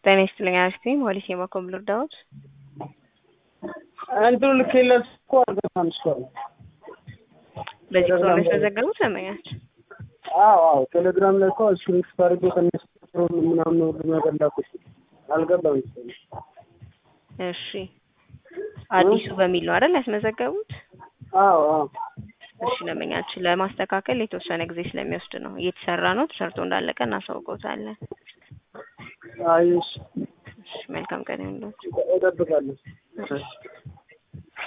ጤና ይስጥልኝ አክስቴ ሞሊስ የማኮም ልርዳዎት? እንትኑ ልኬለት እኮ አልገባም እስካሁን። በዚህ ቁጥር ላይ ስለዘገቡት ለመኛች አዎ አዎ፣ ቴሌግራም ላይ እኮ ስክሪፕት አድርጌ ከነሱ ምናምን ሁሉ ነገር ላኩት። አልገባም እስካሁን። እሺ አዲሱ በሚል ነው አይደል ያስመዘገቡት? አዎ አዎ። እሺ ለመኛችን ለማስተካከል የተወሰነ ጊዜ ስለሚወስድ ነው እየተሰራ ነው። ተሰርቶ እንዳለቀ እናሳውቀውታለን። አይ እሺ፣ እሺ መልካም ቀን ይሁንልዎት። እጠብቃለሁ። እሺ